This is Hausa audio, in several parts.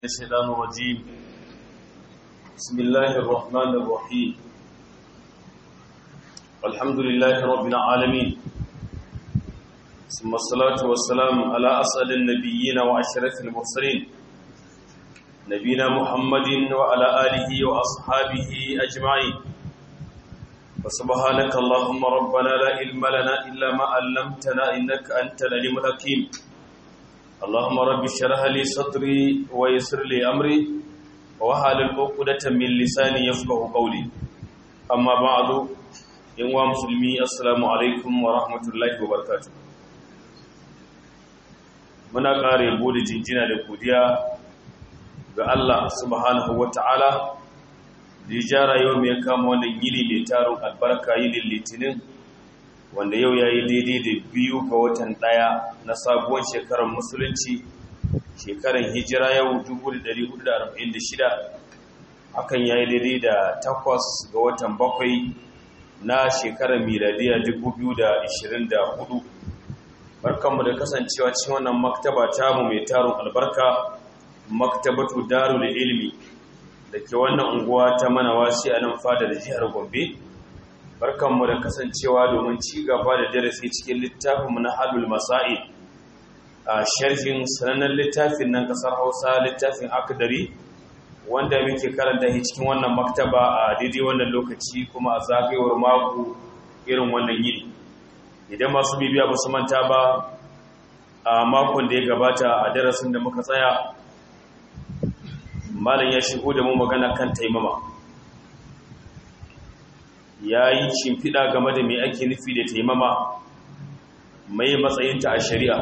الشيطان الرجيم بسم الله الرحمن الرحيم الحمد لله رب العالمين ثم الصلاة والسلام على أسأل النبيين وأشرف المرسلين نبينا محمد وعلى آله وأصحابه أجمعين وسبحانك اللهم ربنا لا علم لنا إلا ما علمتنا إنك أنت العليم الحكيم اللهم رب اشرح لي صدري ويسر لي امري واحلل عقدة من لساني يفقهوا قولي اما بعد ان مسلمي السلام عليكم ورحمه الله وبركاته muna kare bude jinjina da godiya ga Allah subhanahu wataala da ya jara yau mai kama wannan yini mai tarin albarka yinin litinin wanda yau ya yi daidai da biyu ga watan ɗaya na sabuwar shekarar musulunci shekarar hijira yau 1446 hakan ya yi daidai da takwas ga watan bakwai na shekarar miladiya 2024 barkanmu da kasancewa cikin wannan maktaba tamu mai tarin albarka maktabatu darul ilmi da ke wannan unguwa ta manawasi a nan fadar jihar gombe barkanmu da kasancewa domin ci gaba da darasi cikin littafinmu na halul masa'i a sharhin sanannen littafin nan kasar hausa littafin akadari wanda muke karanta shi cikin wannan maktaba a daidai wannan lokaci kuma a zagayewar mako irin wannan yini idan masu bibiya ba su manta ba a makon da ya gabata a darasin da muka tsaya malam ya shigo da mu magana kan taimama ya yi shimfiɗa game da mai ake nufi da taimama mai matsayinta a shari'a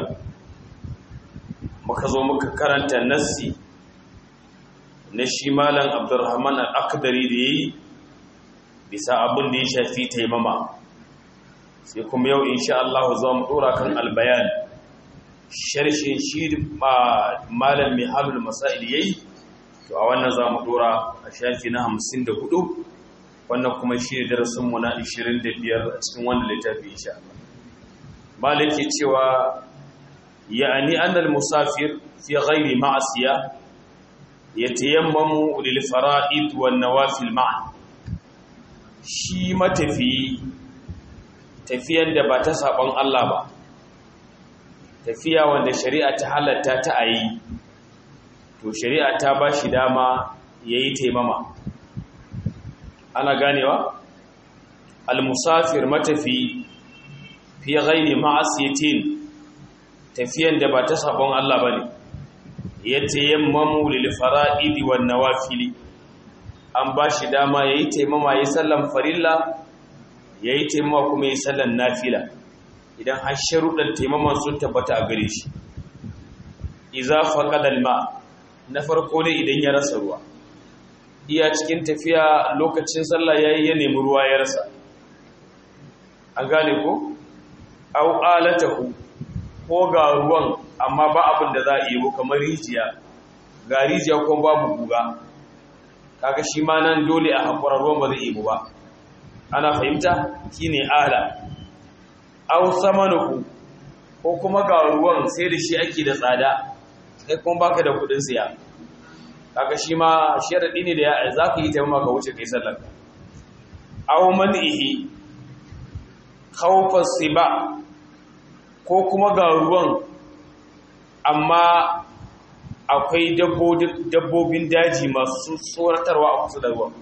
muka zo muka karanta nassi na shi malam abdurrahman al'akadari da ya yi bisa abin da ya shafi taimama sai kuma yau insha Allah za mu ɗora kan albayan sharshin shi malam mai halul masa'il ya yi to a wannan za mu ɗora a shafi na hamsin da hudu wannan kuma shi ne darasinmu na 25 a cikin wannan littafi insha Allah malaki cewa ya'ani annal musafir fi ghairi ma'asiya yatayammamu lil fara'id wan nawafil ma'an shi matafi tafiyan da ba ta sabon Allah ba tafiya wanda shari'a ta halatta ta ayi to shari'a ta ba shi dama yayi taimama ana ganewa al-musafir matafi fi ghairi ma'asiyatin tafiyan da ba ta sabon Allah bane yatayammamu lil fara'idi wan nawafili an bashi dama yayi taimama yayi sallan farilla yayi taimama kuma yayi sallan nafila idan har sharuɗan taimaman sun tabbata a gare shi idza faqada al-ma na farko ne idan ya rasa ruwa iya cikin tafiya lokacin sallah yayi ya nemi ruwa ya rasa an gane ko au alatahu ko ga ruwan amma ba abin da za a yi kamar rijiya ga rijiya ko babu guga kaga shi ma nan dole a hakura ruwan ba zai yi ba ana fahimta shine ala au samanuhu ko kuma ga ruwan sai da shi ake da tsada kai kuma baka da kudin siya kaga shi ma sharadi ne da ya za ka yi taimama ka wuce kai sallar aw man'ihi khawfa siba ko kuma ga ruwan amma akwai dabbobin daji masu tsoratarwa a kusa da ruwan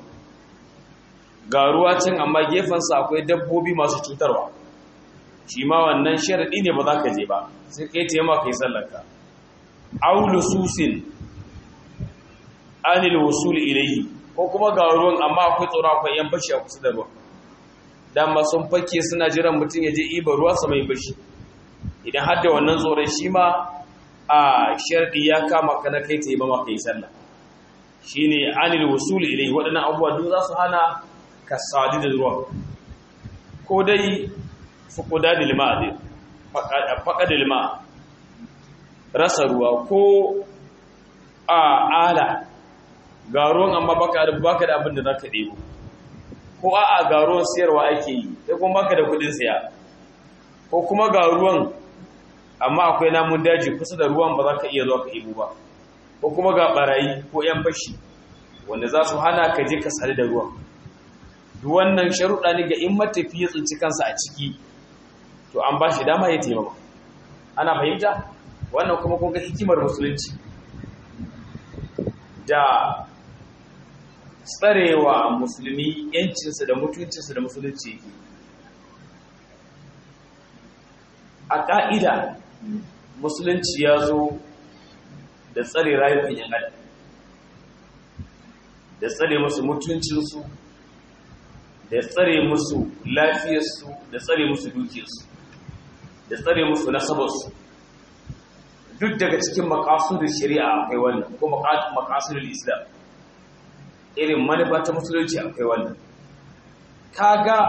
ga ruwa can amma gefensa akwai dabbobi masu cutarwa shi ma wannan sharadi ne ba za ka je ba sai kai taimama kai sallar ka aw lususin anil wusuli ilayhi ko kuma ga ruwan amma akwai tsoro akwai yan bashi a kusa da ruwan dama sun fake suna jiran mutum ya je iba ruwa sa mai bashi idan har da wannan tsoron shi ma a sharɗi ya kama ka na kai ta yi ba maka yi sallah shine anil wusuli ilayhi waɗannan abubuwa duk za su hana ka sadu da ruwan ko dai fukuda da lima dai faƙa da lima rasa ruwa ko a ala ga ruwan amma baka da baka da abin da zaka debo ko a'a ga ruwan siyarwa ake yi sai kuma baka da kudin siya ko kuma ga ruwan amma akwai namun daji kusa da ruwan ba za ka iya zuwa ka ibo ba ko kuma ga barayi ko yan fashi wanda za su hana ka je ka sadu da ruwan duk wannan sharuɗa ne ga in matafi ya tsinci kansa a ciki to an ba shi dama ya taimaka ana fahimta wannan kuma kun ga hikimar musulunci da tsarewa musulmi yancinsa da mutuncinsa da musulunci yake a ƙa'ida musulunci ya zo da tsare rayukan yan adam da tsare musu mutuncinsu da tsare musu lafiyarsu da tsare musu dukiyarsu da tsare musu nasabarsu duk daga cikin makasudin shari'a akwai wannan ko makasudin islam irin manufa ta musulunci akwai wannan kaga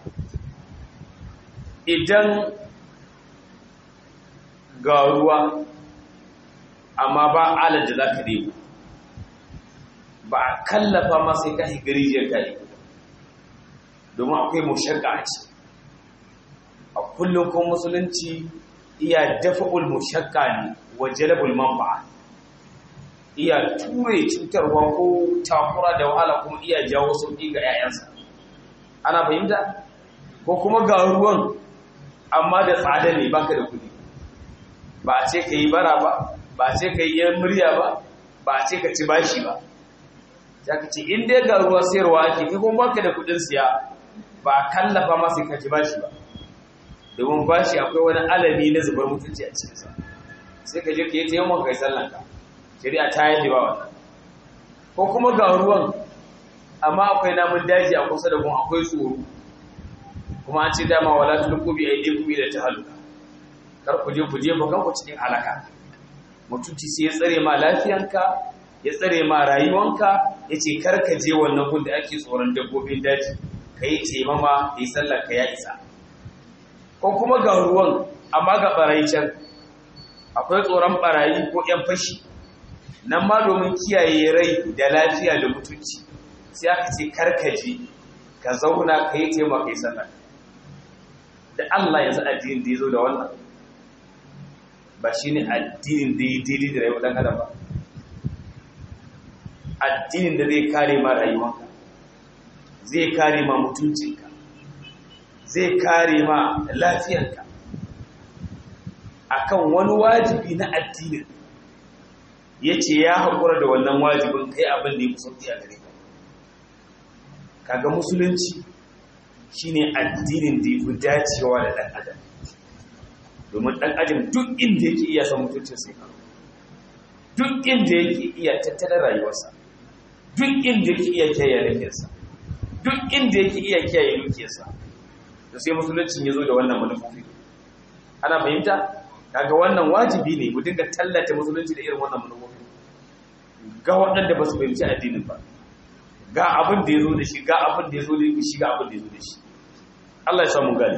idan ga ruwa amma ba alar da za ka nemo ba a kallafa ma sai ka shiga rijiyar ka domin akwai mushakka a ci a kullum kuma musulunci iya dafa'ul mushakka ne wa jalabul manfa'a iya ture cutarwa ko takura da wahala kuma iya jawo sauƙi ga 'ya'yansa ana fahimta ko kuma ga ruwan amma da tsada ne baka da kuɗi ba a ce ka yi bara ba ba a ce ka yi yan murya ba ba a ce ka ci bashi ba ya ka ce in dai ga ruwa sayarwa ake kai kuma baka da kuɗin siya ba a kallafa ma sai ka ci bashi ba domin bashi akwai wani alami na zubar mutunci a cikinsa sai ka je ka yi ta yawan kai sallanka shari'a ta yi ba wannan ko kuma ga ruwan amma akwai namun daji a kusa da kuma akwai tsoro kuma an ce dama wala tulku bi aydikum ila tahalluka kar ku je ku je ba kanku cikin halaka mutunci sai ya tsare ma lafiyanka ya tsare ma rayuwanka yace kar ka je wannan gun da ake tsoron dabbobin daji kai ce mama kai sallar ka ya isa ko kuma ga ruwan amma ga barayi can akwai tsoron barayi ko yan fashi nan ma domin kiyaye rai da lafiya da mutunci sai aka ce karkaje ka zauna ka yi taimaka yi sallah da Allah yanzu addinin da ya zo da wannan ba shi ne addinin da ya daidai da rayuwar ɗan adam ba addinin da zai kare ma rayuwanka zai kare ma mutuncinka zai kare ma lafiyanka akan wani wajibi na addinin ya ce ya haƙura da wannan wajibin kai abin da ya fi sauƙi a gare ka kaga musulunci shine addinin da ya fi dacewa da ɗan adam domin ɗan adam duk inda yake iya san mutuncin sai ka duk inda yake iya tattalin rayuwarsa duk inda yake iya kiyaye lafiyarsa duk inda yake iya kiyaye dukiyarsa da sai musuluncin ya zo da wannan manufofi ana fahimta kaga wannan wajibi ne mu dinga tallata musulunci da irin wannan manufofi ga waɗanda ba su fahimci addinin ba ga abin da ya zo da shi ga abin da ya zo da shi ga abin da ya zo da shi Allah ya samu gani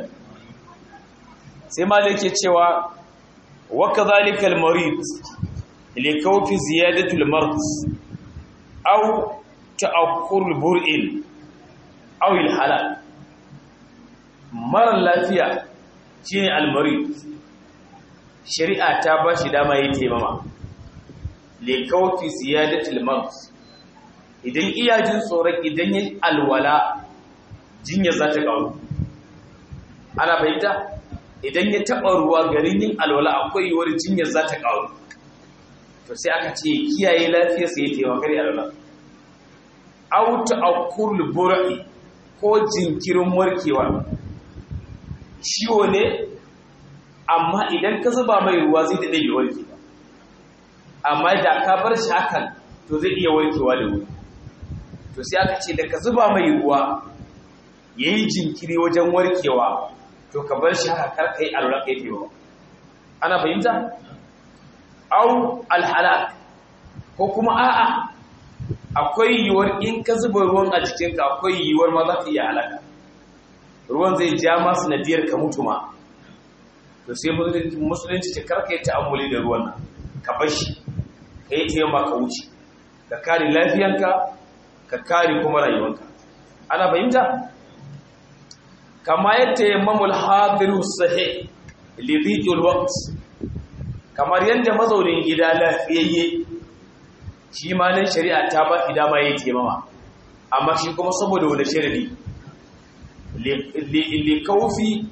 sai malik ke cewa wa kadhalika al-marid li kawfi ziyadatu al-mard aw ta'akkur al-bur'in aw al-halal mara lafiya shine al-marid shari'a ta ba shi dama yi taimama li kawfi ziyadatu al-mard idan iyajin tsoron idan yi alwala jinya za ta ƙaru ana fahimta idan ya taɓa ruwa garin yin alwala akwai yiwuwar jinyar za ta ƙaru to sai aka ce kiyaye lafiyar sai ya taimakar alwala auta akurul bura'i ko jinkirin warkewa ciwo ne amma idan ka zuba mai ruwa zai daɗe bai warke ba amma da ka bar shi hakan to zai iya warkewa da wuri to sai aka ce da ka zuba mai ruwa ya yi jinkiri wajen warkewa to ka bar shi haka kar kai alwala kai tewa ana fahimta au alhalak ko kuma a'a akwai yiwuwar in ka zuba ruwan a jikinka akwai yiwuwar ma za ka iya halaka ruwan zai ja ma sanadiyar ka mutu ma to sai musulunci ce karka yi ta'ammuli da ruwan nan ka bar shi ka yi taimaka ka wuce ka kare lafiyanka ka kare kuma rayuwanka ana fahimta kama yadda yammamul hadiru sahih lidhiqil waqt kamar yadda mazaunin gida lafiyayye shi ma nan shari'a ta ba shi dama ya taimama amma shi kuma saboda wani sharadi li kaufi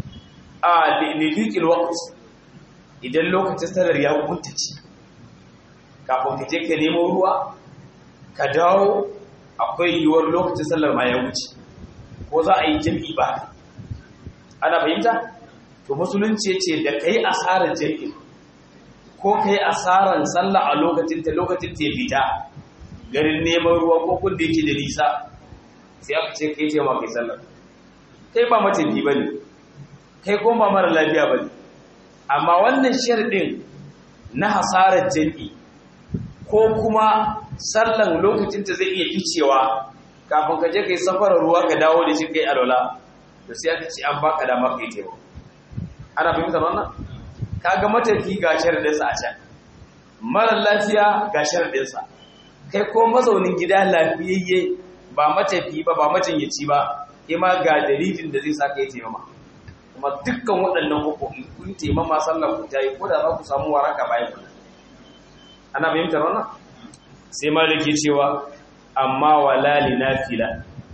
a lilikil waqt idan lokacin salar ya kuntace kafin ka je ka nemo ruwa ka dawo akwai yiwuwar lokacin sallar ma ya wuce ko za a yi jami'i ba ana fahimta to musulunci ce da kai asarar jami'i ko kai asarar sallah a lokacin ta lokacin ta fita garin neman ruwa ko kun da yake da nisa sai aka ce kai ce ma kai sallar kai ba matafi ba ne kai ko ba mara lafiya ba ne amma wannan sharɗin na hasarar jami'i ko kuma sallan lokacin ta zai iya ficewa kafin ka je kai safarar ruwa ka dawo da shi kai alwala to sai aka ce an baka dama kai tewa ana fahimtar wannan kaga matafi ga sharadinsa a can mara lafiya ga sharadinsa kai ko mazaunin gida lafiyayye ba matafi ba ba majinyaci ba kai ma ga dalilin da zai sa kai taimama kuma dukkan waɗannan hukumi kun taimama sallar ku tayi ko da za ku samu waraka bayan ku ana fahimtar wannan sai maliki cewa amma wala li nafila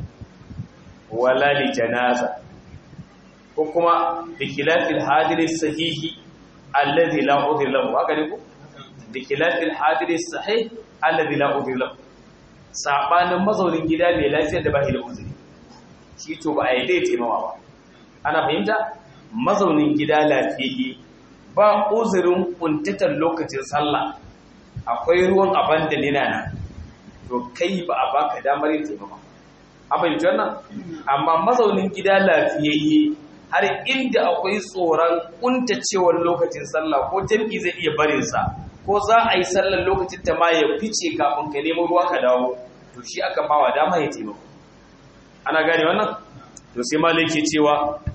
wala li janaza ko kuma bi khilafil hadir sahihi alladhi la udhir lahu haka ne ko bi khilafil hadir sahih alladhi la udhir lahu sabanin mazaunin gida mai lafiyar da ba shi da uzuri shi to ba a yi dai taimawa ba ana fahimta mazaunin gida lafiyayye ba uzurin kuntatar lokacin sallah akwai ruwan abanda nina nan to kai ba a baka damar yin taimama abin wannan amma mazaunin gida lafiyayye har inda akwai tsoron kuntacewar lokacin sallah ko jam'i zai iya barin sa ko za a yi sallar lokacin ta ma ya fice kafin ka nemo ruwa ka dawo to shi aka bawa dama ya taimaka ana gane wannan to sai malai ke cewa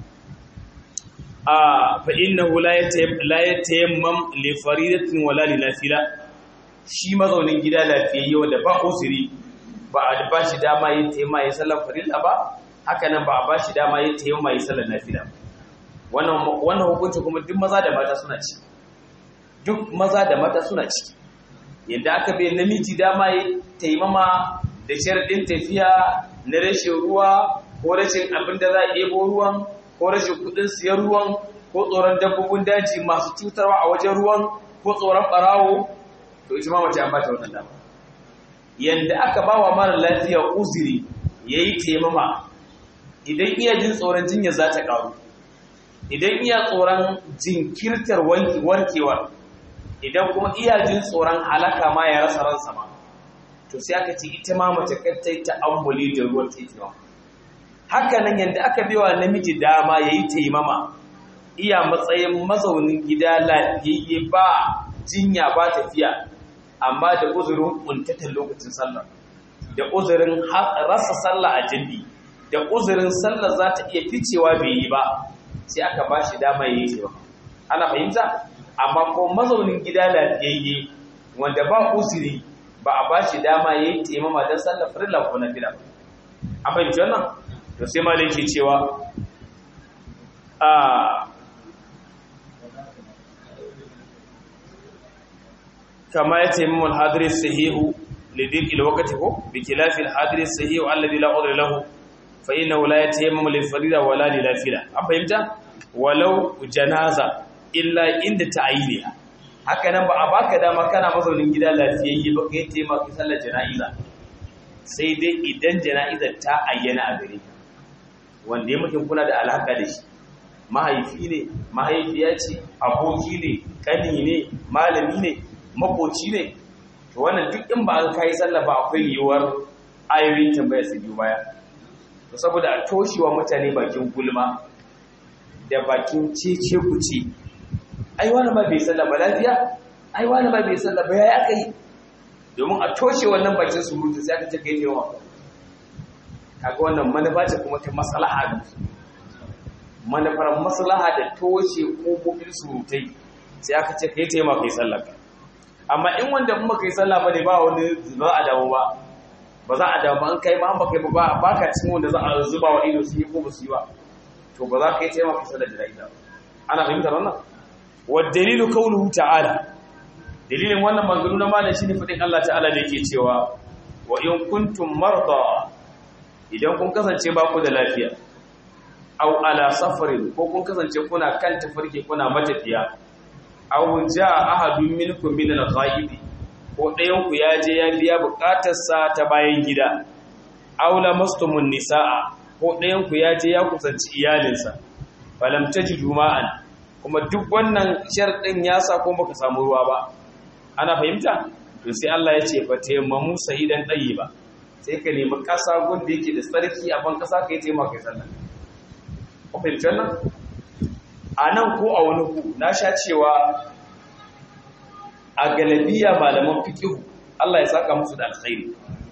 a fa innahu la yatayammam li faridatin wala li nafila shi mazaunin gida lafiyayye wanda ba usiri ba a ba shi dama yin taimma ya sallar farilla ba haka nan ba a ba shi dama yin taimma ya sallar nafila wannan wannan hukunci kuma duk maza da mata suna ci duk maza da mata suna ci yadda aka bai namiji dama ya taimama da sharadin tafiya na rashin ruwa ko rashin abin da za a ɗebo ruwan ko rashin kuɗin siyan ruwan ko tsoron dabbobin daji masu cutarwa a wajen ruwan ko tsoron ɓarawo to ita ma mace an bata wannan dama yanda aka bawa mara lafiya uzuri yayi taimama idan iya jin tsoron jinya za ta karu idan iya tsoron jinkirtar warkewar idan kuma iya jin tsoron halaka ma ya rasa ransa ma to sai aka ce ita ma mace kai ta ambuli da ruwan taimama haka nan yanda aka biwa namiji dama yayi taimama iya matsayin mazaunin gida lafiyayye ba jinya ba tafiya amma da uzurin kuntatar lokacin sallah da uzurin rasa sallah a jindi da uzurin sallah za ta iya ficewa bai yi ba sai aka ba shi dama ya yi ce ba ana fahimta amma ko mazaunin gida lafiyayye wanda ba uzuri ba a ba shi dama ya yi taimama don sallah firila ko na fila a fahimci wannan to sai malai ke cewa a كما يتيمم الحاضر الصحيح لضيق الوقت هو بخلاف الحاضر الصحيح الذي لا عذر له فإنه لا يتيمم للفريضة ولا للنافلة أم فهمت ولو جنازة إلا عند تعيينها haka nan ba a baka dama kana mazaunin gida lafiyayye ba kai taimaka sallar jana'iza sai dai idan jana'izar ta ayyana a gare wanda ya mutum kuna da alhaka da shi mahaifi ne mahaifiya ce aboki ne kani ne malami ne makoci ne to wannan duk in ba an kai sallah ba akwai yiwuwar ayoyin tambaya su biyu baya to saboda a toshewa mutane bakin gulma da bakin cece kuce ai wani ma bai sallah ba lafiya ai wani ma bai sallah ba yayi aka yi domin a toshe wannan bakin surutu sai aka ce kai yawa kaga wannan manufa ce kuma ta maslaha da manufar maslaha da toshe kofofin surutai sai aka ce kai taimaka kai sallah amma in wanda in baka yi sallah bane ba wani za a dawo ba ba za a dawo ba an kai ma an baka yi ba ba ka cikin wanda za a zuba wa ido su yi ko ba su yi ba to ba za ka yi taimaka sallar da ra'ida ana fahimtar wannan wa dalilu qawluhu ta'ala dalilin wannan maganganu na malam shine fadin Allah ta'ala da yake cewa wa in kuntum marda idan kun kasance ba ku da lafiya aw ala safarin ko kun kasance kuna kan tafarki kuna matafiya aw jaa ahadun minkum min al-ghaib ko ɗayan ku ya je ya biya bukatarsa ta bayan gida aw lamastumun nisaa ko ɗayan ku ya je ya kusanci iyalinsa falam tajidu ma'an kuma duk wannan sharɗin ya sa ko baka samu ruwa ba ana fahimta to sai Allah ya ce fa tayammamu sahidan ba. sai ka nemi ƙasa gunda yake da tsarki a ban ƙasa kai taimaka kai sallah ko fahimci wannan a nan ko a wani ku na sha cewa a galabiya malaman fiqh Allah ya saka musu da alkhairi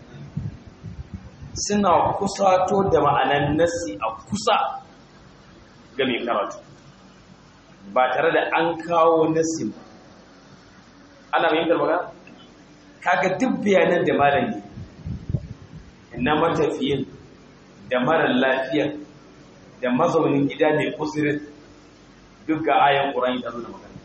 suna kusato da ma'anan nasi a kusa ga mai karatu ba tare da an kawo nasi ba ana fahimtar magana kaga duk bayanan da malam yi na matafiyin da marar lafiyar da mazaunin gida mai kusurin duk ga ayan ƙurani ta da magana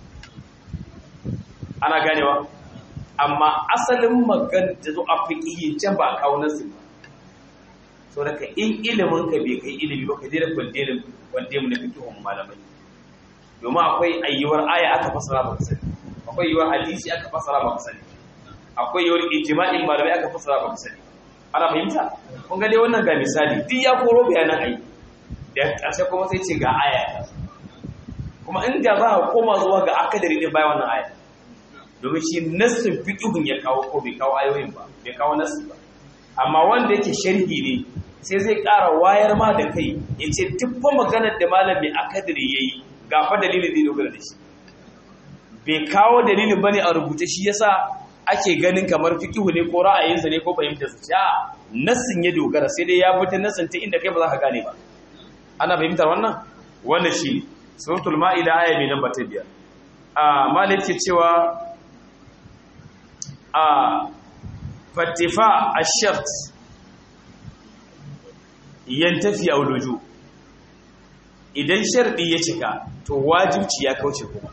ana ganewa amma asalin magana da zo a fiƙiyin can ba a kawo nasi ba so daga in ilimin ka bai kai ilimi ba ka daina kwande mu na fikihun malamai domin akwai ayyuwar aya aka fasara ba ka sani akwai yiwuwar hadisi aka fasara ba ka sani akwai yiwuwar ijma'in malamai aka fasara ba ka sani ana fahimta kun ga dai wannan ga misali duk ya koro bayanan ayi da ƙarshe kuma sai ce ga aya ta kuma in ga za a koma zuwa ga akadari ne bayan wannan aya domin shi nassin fiqhun ya kawo ko bai kawo ayoyin ba bai kawo nassin ba amma wanda yake sharhi ne sai zai ƙara wayar ma da kai ya ce tuffa maganar da malamin akadari ya yi ga fa dalilin da ya dogara da shi bai kawo dalilin bane a rubuce shi yasa ake ganin kamar fikihu ne ko ra'ayinsa ne ko fahimtar sa ja nassin ya dogara sai dai ya fita nassin ta inda kai ba za ka gane ba ana fahimtar wannan wannan shi suratul ma'ida aya mai namba ta biyar a malik ke cewa a fatifa ash-shart yantafi auluju idan sharɗi ya cika to wajibci ya kauce kuma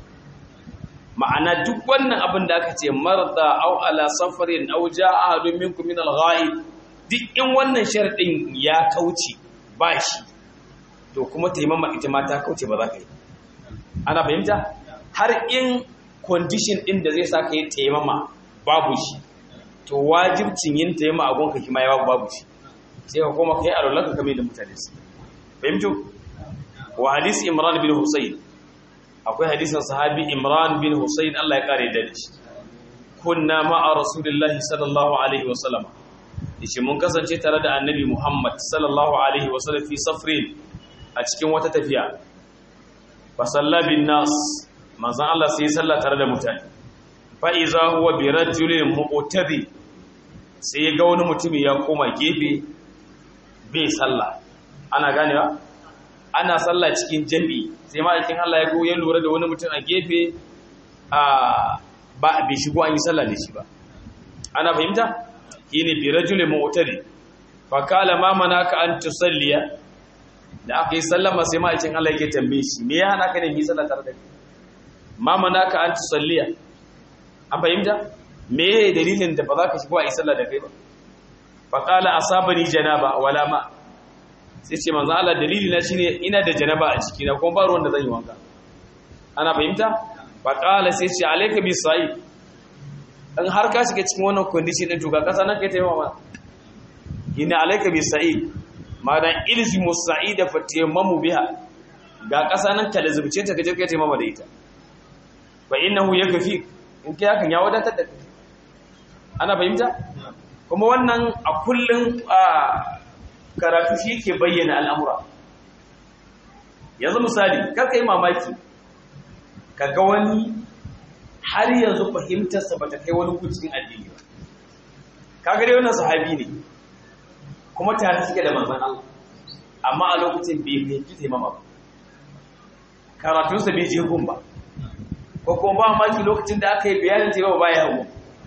ma'ana duk wannan abin da aka ce marda au ala safarin au jaa ahadun minkum min al-ghaib duk in wannan sharɗin ya kauce ba shi to kuma taimama ita ma ta kauce ba za ka yi ana fahimta har in condition din da zai sa ka yi taimama babu shi to wajibcin yin taimama a gonka kima ya babu shi sai ka koma kai alwalanka kamar da mutane su fahimtu wa hadisi imran bin husayn akwai hadisin sahabi imran bin husayn Allah ya kare da shi kunna ma'a rasulillahi sallallahu alaihi wasallam yace mun kasance tare da annabi muhammad sallallahu alaihi wasallam fi safrin a cikin wata tafiya fa salla bin nas manzon Allah sai salla tare da mutane fa iza huwa bi rajulin mu'tadi sai ya ga wani mutumi ya koma gefe bai sallah ana ganewa ana sallah cikin jami'i sai ma'aikin Allah ya ya lura da wani mutum a gefe a ba bai shigo an yi sallah da shi ba ana fahimta shine bi rajulin mu'tadi fa kala ma manaka an tusalliya da aka yi sallama sai ma'aikin Allah yake tambaye shi me ya hana ka ne yi sallah tare da kai ma manaka an tusalliya an fahimta me dalilin da ba za ka shigo a yi sallah da kai ba fa kala asabani janaba wala ma sai ce manzo Allah dalili na shine ina da janaba a ciki na kuma ba ruwan da zan yi wanka ana fahimta fa qala sai ce alayka bi sa'i in har ka shiga cikin wannan condition din to ga kasa nan kai taimama ina alayka bi sa'i madan ilzimu sa'ida fa tayammamu biha ga kasa nan ka lazubce ta kaje kai taimama da ita fa innahu yakfi in kai hakan ya wadatar da kai ana fahimta kuma wannan a kullun karatu shi ke bayyana al'amura yanzu misali karka yi mamaki ka ga wani har yanzu fahimtarsa ba ta kai wani kucin addini ba ka gare wannan sahabi ne kuma tare suke da manzan Allah amma a lokacin bai fahimci taimama ba karatunsa bai je gun ba ko kuma ba maki lokacin da aka yi bayanin taimama ba ya hagu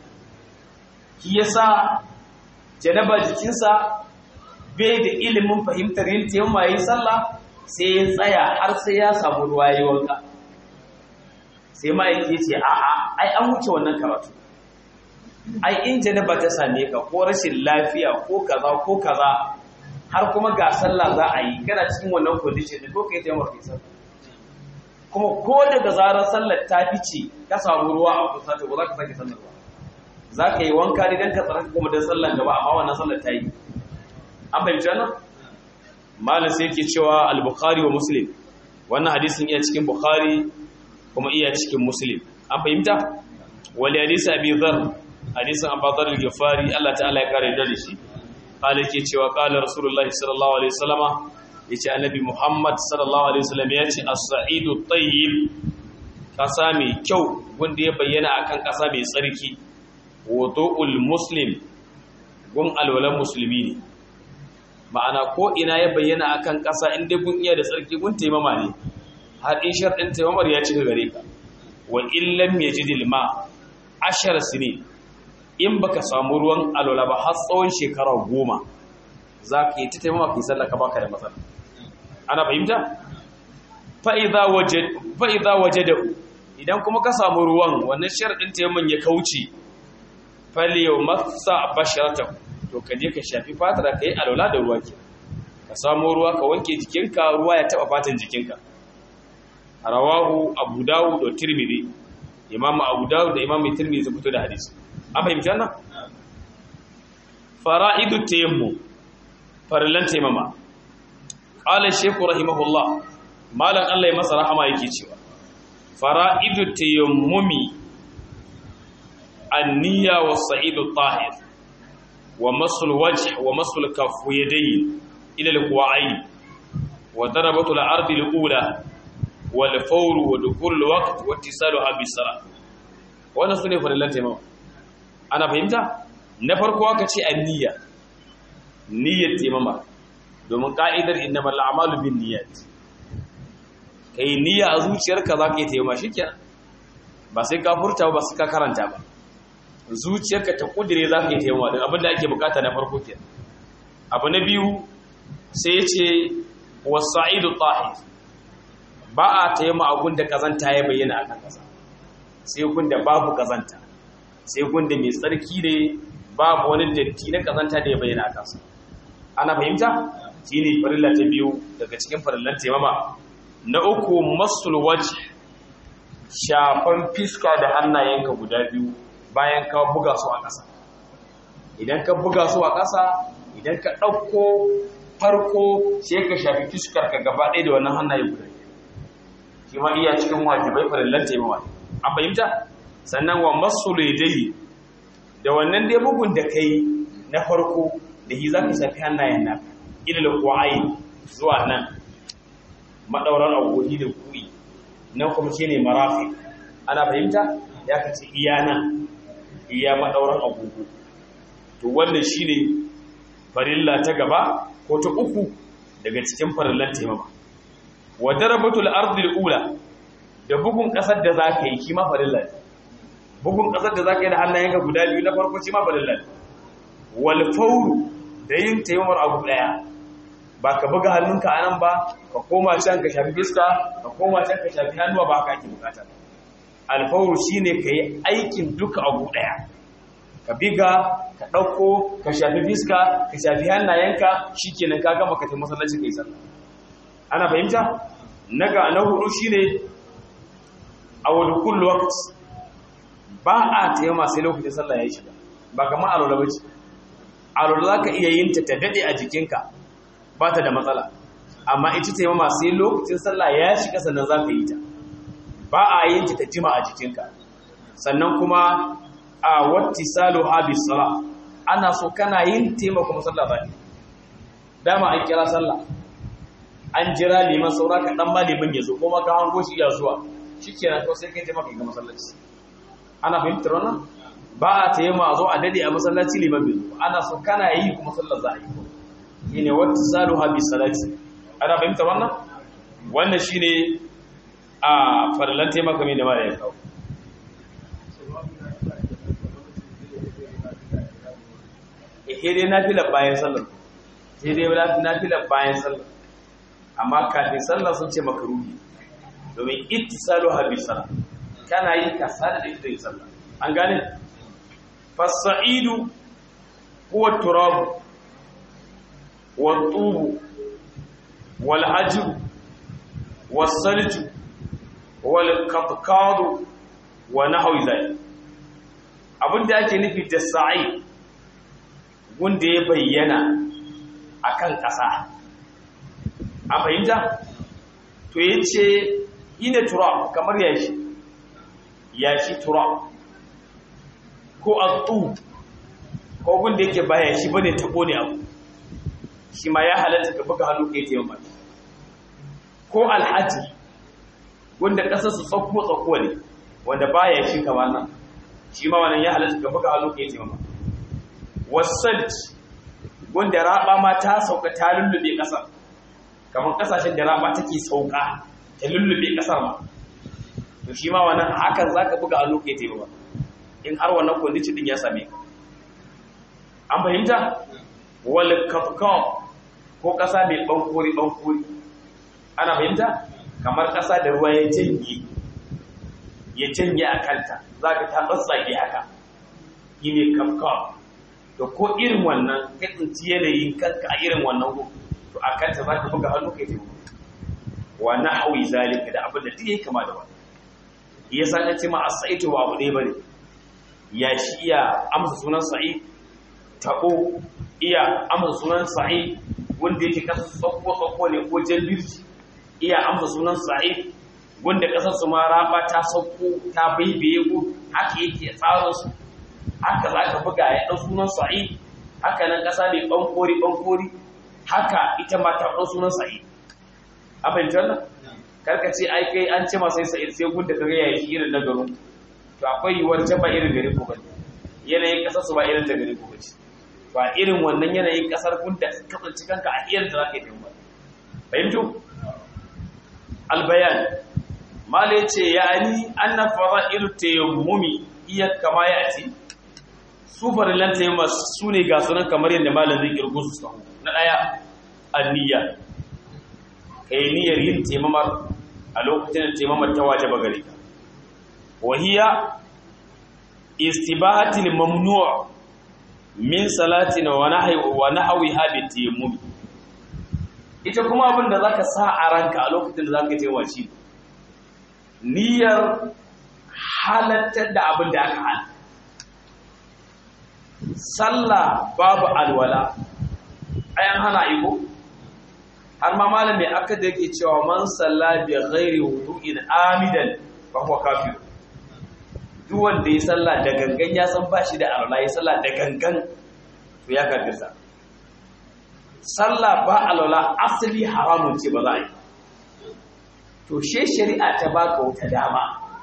ki yasa janaba jikinsa bai da ilimin fahimtar yin taimama yi sallah sai ya tsaya har sai ya samu ruwa yi wanka sai ma'aiki ce a'a ai an wuce wannan karatu ai in janaba ta same ka ko rashin lafiya ko kaza ko kaza har kuma ga sallah za a yi kana cikin wannan condition ko kai ta mafi sallah kuma ko daga zarar sallar ta fice ka samu ruwa a kusa to ba za ka sake sallar ba za ka yi wanka ne don ka tsaraka kuma don sallar gaba amma wannan sallar ta yi an fahimci wannan malam sai yake cewa al-bukhari wa muslim wannan hadisin iya cikin bukhari kuma iya cikin muslim an fahimta wali hadisi abi dhar hadisin abu dhar al-ghifari Allah ta'ala ya kare da shi qala yake cewa qala rasulullahi sallallahu alaihi wasallama yace annabi muhammad sallallahu alaihi wasallam yace as-sa'idu tayyib kasa mai kyau wanda ya bayyana akan kasa mai tsarki wudu'ul muslim gun alwalan musulmi ne ma'ana ko ina ya bayyana akan kasa inda gun iya da tsarki gun taimama ne har in sharɗin taimamar ya cika gare ka wa illam yajidil ma ashar sinin in baka samu ruwan alwala ba har tsawon shekara goma za ka yi ta taimama fi sallaka baka da matsala ana fahimta fa'iza waje da idan kuma ka samu ruwan wannan sharaɗin taimakon ya kauce faliyau masa bashirata to ka je ka shafi fatar ka yi alwala da ruwa ke ka samu ruwa ka wanke jikinka ruwa ya taɓa fatan jikinka rawahu abu dawud da tirmidhi imamu abu dawud da imamu tirmidhi su fito da hadisi an fahimci wannan fara'idu tayammu farillan taimama qala shaykhu rahimahullah malan Allah ya masa rahama yake cewa fara'idu tayammumi an-niyya was-sa'idu tahir wa masul wajh wa masul kaffu yadayn ila al-ku'ayn wa darabatu al-ardi al-ula wal fawru wa dukul al-waqt wa ittisaluha bis-salat wannan sune farillan taimama ana fahimta na farko aka ce an-niyya niyyar taimama domin ka'idar innamal a'malu bin niyyat kai niyya a zuciyarka za ka yi taimama shikenan ba sai ka furta ba sai ka karanta ba zuciyarka ta kudire za ka yi taimama din abinda ake bukata na farko kenan abu na biyu sai ya ce wasa'idu tahir ba a taimama a gunda kazanta ya bayyana a kan kasa sai gunda babu kazanta sai gunda mai tsarki ne babu wani datti na kazanta da ya bayyana a kansa ana fahimta shi ne farilla ta biyu daga cikin farillan taimama na uku masul waje shafan fiska da hannayenka guda biyu bayan ka buga su a ƙasa idan ka buga su a ƙasa idan ka ɗauko farko sai ka shafi fiskar ka gaba ɗaya da wannan hannaye guda shi ma iya cikin wajibai farillan taimama an fahimta sannan wa masul yadayi da wannan dai bugun da kai na farko da shi za ka shafi hannayen nan ilil kuwayi zuwa nan maɗaurar agogi da kuyi nan kuma shi ne marafi ana fahimta ya ka ce iya nan iya maɗaurar agogo to wannan shi ne farilla ta gaba ko ta uku daga cikin farillan taimama wa darabatul ardil ula da bugun ƙasar da za ka yi shi ma farilla bugun ƙasar da za ka yi da hannayenka guda biyu na farko shi ma farilla wal fawru da yin taimar abu daya ba ka buga hannunka anan ba ka koma can ka shafi fiska ka koma can ka shafi hannuwa ba ka ake bukata alfawru shine ka yi aikin duka abu daya ka biga ka ɗauko ka shafi fiska ka shafi hannayenka shikenan ka gama ka tafi masallaci kai sallah ana fahimta naga na hudu shine a wani kullu waqt ba a tayyama sai lokacin sallah ya shiga ba kamar alwala bace alwala za ka iya yin ta ta daɗe a jikinka ba ta da matsala amma ita ta yi mama sai lokacin sallah ya shiga sannan za ka yi ta ba a yin ta ta jima a jikinka sannan kuma a watti salo habis sala ana so kana yin tema kuma sallah za ka dama an kira sallah an jira liman saura ka dan ma liman ya zo kuma ka hango shi ya zuwa shi kenan kawai sai kai tema ka ga masallaci ana fahimtar wannan ba a ta yi ma zo a dade a masallaci liman bai zuwa ana so kana yi kuma sallar za a yi ko shi ne wata salu habi salati ana fahimta wannan wannan shi ne a farlan taimaka mai da mara ya kawo ihe dai na fila bayan sallar sai dai na fila bayan sallar amma kafin sallar sun ce makaruhi domin ittisalu habi sallah kana yi ka sada da ita yin sallah an gane fasa'idu huwa turabu wa tubu wal ajru was salju wal qatqadu wa nahwi zalik abinda ake nufi da sa'i wanda ya bayyana akan ƙasa a fahimta to yace ina turab kamar yashi yashi turab ko atu ko gunda yake baya shi bane tabo ne abu shi ma ya halatta ka buga hannu kai tayyama ko alhaji wanda kasar su tsakko tsakko ne wanda baya shi kamar nan shi ma wannan ya halatta ka buga hannu kai tayyama wasalt wanda raba ma ta sauka ta lullube kasar kamar kasashen da raba take sauka ta lullube kasar ma to shi ma wannan hakan zaka buga hannu kai tayyama in har wannan condition din ya same ka an fahimta wal kafkaf ko kasa mai bankori bankori ana fahimta kamar kasa da ruwa ya janye ya janye a kanta zaka ta tsatsage haka shine kafkaf to ko irin wannan ka tsinci yanayin kanka a irin wannan ko to a kanta zaka buga hannu kai tafi wa nahwi zalika da abin da duk yake kama da wannan yasa kace ma asaitu wa abu ne bane ya shi iya amsa sunan sa'i taɓo iya amsa sunan sa'i wanda yake kasa tsakko-tsakko ne ko jambirci iya amsa sunan sa'i wanda kasar su ma raba ta sauko ta baibaye ko haka yake tsarin su haka za ka buga ya ɗan sunan sa'i haka nan ƙasa mai ɓankori-ɓankori haka ita ma ta ɗan sunan sa'i a fahimtar nan karka ce ai kai an ce masai sa'i sai gunda ka gaya shi irin na garin to akwai yiwuwar can ba irin gari ko bane yanayin kasar su ba irin da gari ko bace ba irin wannan yanayin kasar kun da kasance kanka a irin da zaka yi ba fahimtu albayan mala yace yani anna fara'il tayammumi iya kama yati su farilan tayammum su ne ga sunan kamar yadda malam zai kirgo su sahu na daya anniya kai niyyar yin tayammumar a lokacin da tayammumar ta wajaba gare ka وهي استباحة الممنوع من صلاة ونحو ونحوها بالتيمم ita kuma abin da zaka sa a ranka a lokacin da zaka yi shi niyyar halattar da abin da aka hana sallah babu alwala ayan hana iko har ma malami aka da yake cewa man salla bi ghairi wudu'in amidan fa huwa kafir duk wanda ya sallah da gangan ya san bashi da alwala ya sallah da gangan to ya kafirta sallah ba alwala asali haramun ce ba za a yi to she shari'a ta baka wata dama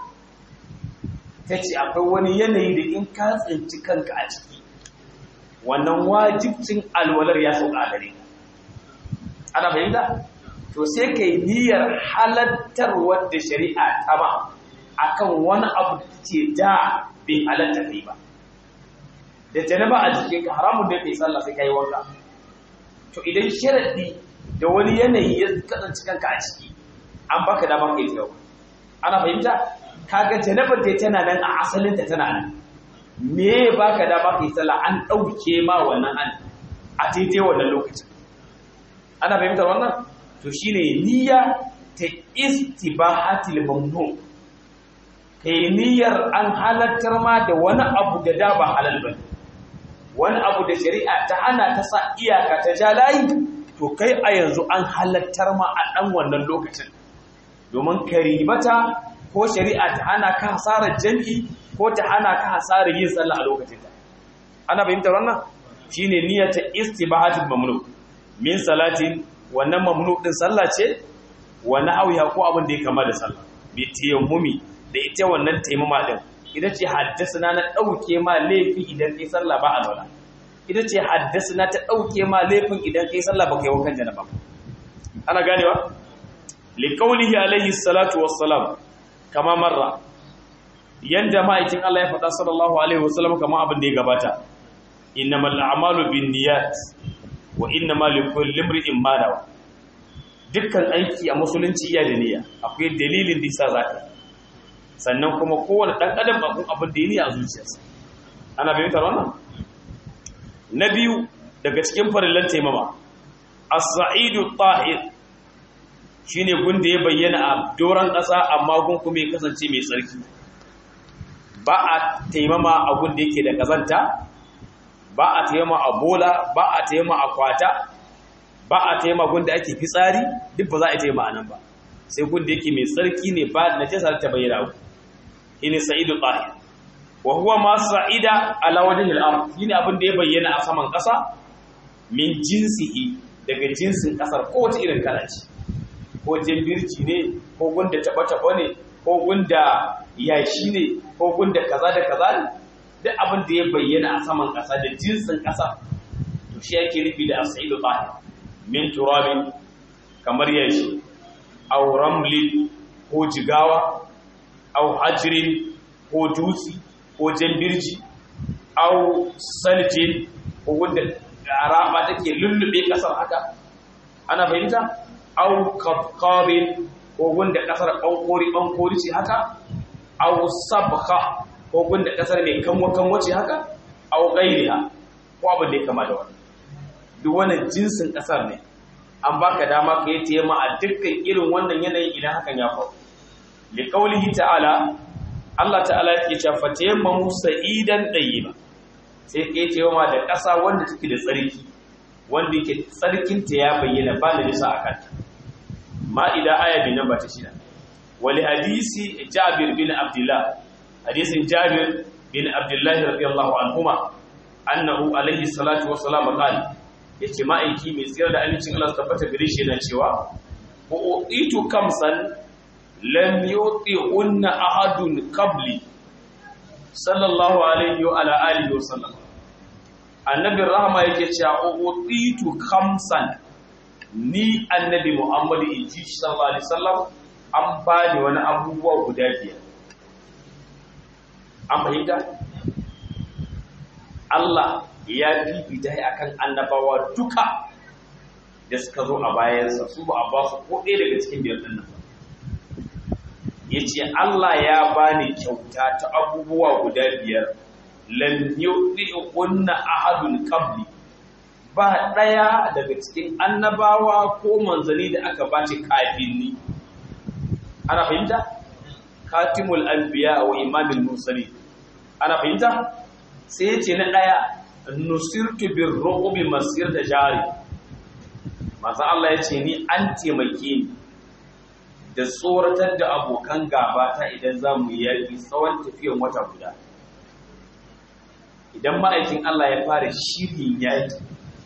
ta ce akwai wani yanayi da in ka tsinci kanka a ciki wannan wajibcin alwalar ya sauka a gare ana fahimta to sai kai niyyar halattar wadda shari'a ta ba akan wani abu da ce da bai halatta kai ba da janaba a jikin ka haramun da kai sallah sai kai wanka to idan sharadi da wani yanayi ya kasance kanka a ciki an baka dama kai tsayo ana fahimta kaga janabar da tana nan a asalin ta tana nan me baka dama kai sallah an dauke ma wannan an a daidai wannan lokacin ana fahimtar wannan to shine niyya ta istibahatil mamnu kai niyyar an halattar ma da wani abu da da ba halal ba wani abu da shari'a ta hana ta sa iyaka ta ja layi to kai a yanzu an halattar ma a ɗan wannan lokacin domin karibata ko shari'a ta hana ka hasarar jam'i ko ta hana ka hasarar yin sallah a lokacin ta ana fahimtar wannan shine niyyar ta istibahatul mamnu min salatin wannan mamnu din sallah ce wa na'awiha ko abin da ya kama da sallah bi tayammumi da ita wannan taimama din ita ce haddasa na dauke ma laifi idan kai sallah ba alwala ita ce haddasa na ta dauke ma laifin idan kai sallah ba kai wankan janaba ana ganewa li qawlihi alayhi salatu wassalam kama marra yanda ma'aikin Allah ya faɗa sallallahu alaihi wasallam kama abin da ya gabata innamal a'malu binniyat wa innamal likulli imrin ma nawa dukkan aiki a musulunci iya da niyya akwai dalilin da yasa zaka sannan kuma kowane ɗan adam abun abin da yi a zuciyarsa ana fahimtar wannan na biyu daga cikin farillan taimama as-sa'idu tahir shine gun da ya bayyana a doron ƙasa amma gun kuma ya kasance mai tsarki ba a taimama a gun da yake da kazanta ba a taimama a bola ba a taimama a kwata ba a taimama gun da ake fitsari duk ba za a taimama a nan ba sai gun da yake mai tsarki ne ba na jasa ta bayyana ku shine sa'idu tahir wa huwa ma sa'ida ala wajhi al-ard shine abin da ya bayyana a saman ƙasa min jinsihi daga jinsin ƙasar kowace irin kala ce ko jambirci ne ko gunda taba-taba ne ko gunda yashi ne ko gunda kaza da kaza ne duk abin da ya bayyana a saman ƙasa da jinsin ƙasa to shi yake nufi da asaidu tahir min turabin kamar yashi aw ramlin ko jigawa aw hajrin ko dutsi ko jambirji aw saljin ko gunda raba take lullube ƙasar haka ana fahimta au kabkabin ko gunda kasar bankori bankori ce haka au sabka ko gunda kasar mai kanwa kanwa ce haka au gairiha ko abin da ya kama da wani duk wannan jinsin kasar ne an baka dama ka yi tiyama a dukkan irin wannan yanayin idan hakan ya faru li qawlihi ta'ala Allah ta'ala yake cewa fatayammamu sa'idan tayyiba sai ka yi tiyama da kasa wanda take da tsarki wanda yake tsarkinta ya bayyana ba da nisa a kanta ma'ida aya bi namba ta shida wali hadisi jabir bin abdullah hadisin jabir bin abdullah radiyallahu anhuma annahu alaihi salatu wassalam qala yace ma'aiki mai tsira da amincin Allah tabbata gare shi yana cewa uqitu kamsan lam yuti'unna ahadun qabli sallallahu alaihi wa ala alihi wa sallam annabin rahama yake cewa uqitu kamsan ni annabi Muhammadu inji sallallahu alaihi wasallam an bani wani abubuwa guda biyar an fahimta Allah ya fifita ya akan annabawa duka da suka zo a bayansa su ba a ba su ko ɗaya daga cikin biyar ɗin nan ya ce Allah ya bani kyauta ta abubuwa guda biyar lam yu'ti'unna ahadun qabli ba ɗaya daga cikin annabawa ko manzanni da aka ba shi kafin ni ana fahimta katimul anbiya wa imamul mursali ana fahimta sai yace na ɗaya nusirtu bir ru'bi masir da jari manzo Allah yace ni an taimake ni da tsoratar da abokan gaba ta idan zamu yi yaki tsawon tafiyan wata guda idan ma'aikin Allah ya fara shirin yaki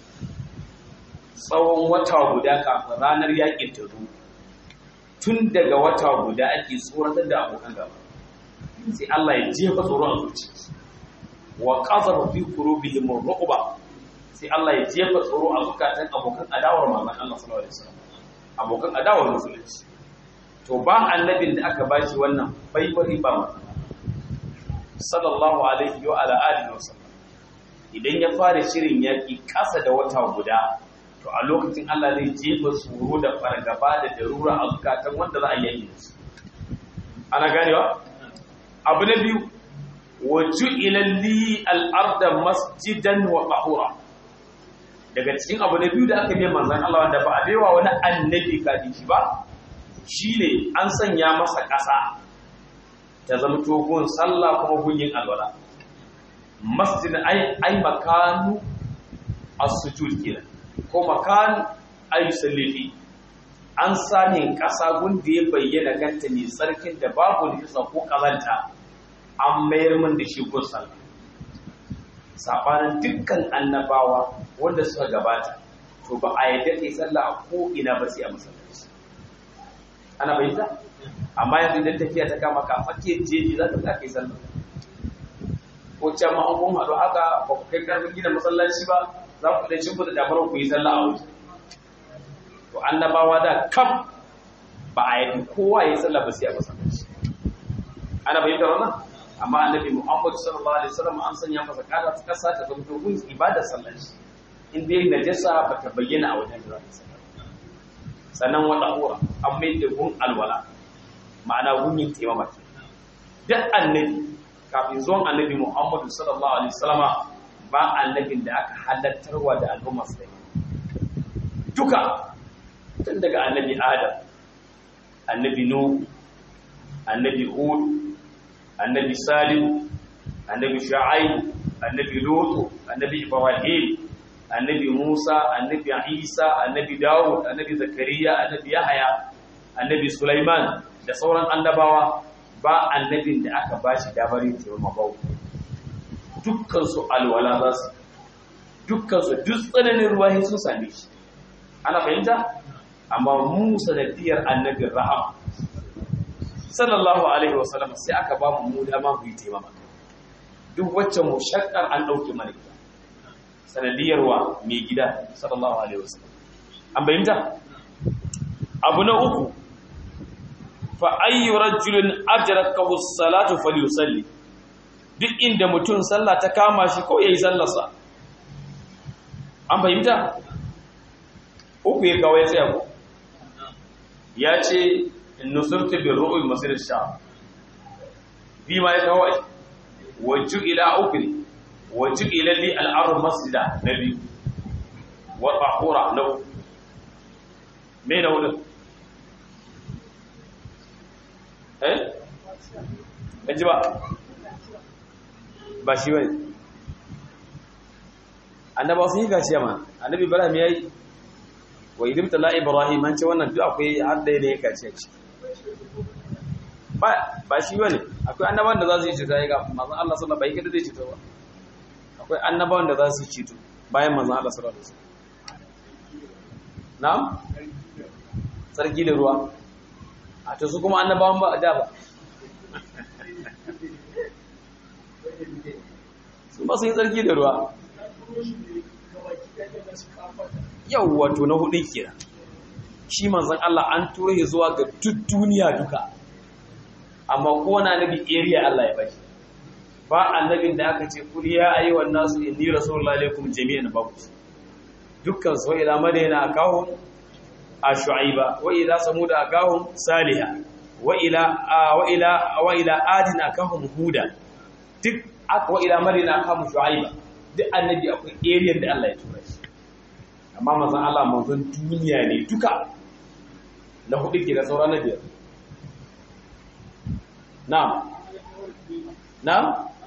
tsawon wata guda kafin ranar yakin ta zo tun daga wata guda ake tsoratar da abokan gaba sai Allah ya jefa tsoro a zuci wa qazafa fi qulubihim ar-ruqba sai Allah ya jefa tsoro a zukatan abokan adawar manzon Allah sallallahu alaihi wasallam abokan adawar musulunci to ba annabin da aka bashi wannan bai bari ba masa sallallahu alaihi wa ala alihi wasallam idan ya fara shirin yaki kasa da wata guda to a lokacin Allah zai jefa tsoro da fargaba da darura a zukatan wanda za a yi su ana ganewa abu na biyu waju ilalli al'arda masjidan wa ƙahura daga cikin abu na biyu da aka biya manzan Allah wanda ba a baiwa wani annabi kafin shi ba shine an sanya masa ƙasa ta zama togon sallah kuma gunyin alwala masjid ai makanu as-sujud kenan ko makan ayyusallafi an sami ƙasa gunda ya bayyana ganta mai tsarkin da babu nisa ko ƙazanta an mayar min da shi gun sallah sabanin dukkan annabawa wanda suka gabata to ba a yadda kai sallah a ko ina ba sai a masallaci ana bayyana amma yanzu idan tafiya ta kama ka fakiyar jeji za ka ta kai sallah ko can ma an kun haɗu haka ba ku kai karfin gina masallaci ba za ku ɗan shimfiɗa dabarar ku yi sallah a waje to annabawa da kam ba a yi kowa ya yi sallah ba sai a masallaci ana bayyana wannan amma annabi Muhammad sallallahu alaihi wasallam an sanya masa kada ta kasa ta zama gun ibadar sallar shi in dai najasa ba ta bayyana a wajen da sallah sannan wata hura an mai da gun alwala ma'ana gun yin taimama duk annabi kafin zuwan annabi Muhammadu sallallahu alaihi wasallama ba annabin da aka halattarwa da al'umma sai duka tun daga annabi Adam annabi Nuh annabi Hud annabi Salim annabi Shu'aib annabi Lut annabi Ibrahim annabi Musa annabi Isa annabi Dawud annabi Zakariya annabi Yahaya annabi Sulaiman da sauran annabawa ba annabin da aka bashi damar yin taimama bau dukkan su alwala za su dukkan su duk tsananin ruwa sun same shi ana fahimta amma mu sanadiyar annabin rahama sallallahu alaihi wasallam sai aka ba mu mu dama mu yi taimama duk wacce mu shakkar an dauke mana ita sanadiyar wa mai gida sallallahu alaihi wasallam an bayyanta abu na uku fa ayyu rajulin adrakahu as-salatu falyusalli duk inda mutum sallah ta kama shi ko yayi sallarsa an fahimta uku ya kawai tsaya ko ya ce nusurtu bi ru'ul masir sha bi ma ya kawai wajju ila ukri wajju ila li al-ard masjida nabi wa tahura lahu me na wurin eh kaji ba ba shi wani annaba sun yi gaciya ma annabi ibrahim ya yi wa idim tala ibrahim an ce wannan duk akwai har da ya gaciya ce ba shi wani akwai annaban da za su yi cuta ya ga mazan allah sallallahu bai kada zai cuta ba akwai annaban da za su yi cuta bayan mazan allah sallallahu alaihi wasallam na'am sarki da ruwa a to su kuma annabawan ba a da ba su ba su yi tsarki da ruwa yau wato na hudun kira shi manzan Allah an turo ya zuwa ga duk duniya duka amma kowane annabi area Allah ya bashi ba annabin da aka ce kul ya ayyuhan nasu inni rasulullahi alaikum jami'an babu dukkan su ila madina akahum ashu'aiba wa ila samuda akahum saliha wa ila wa ila wa ila adin akahum huda duk aka wa ila madina akahum shu'aiba duk annabi akwai area da Allah ya tura shi amma manzon Allah manzon duniya ne duka na hudu ke da sauran na biyar na'am na'am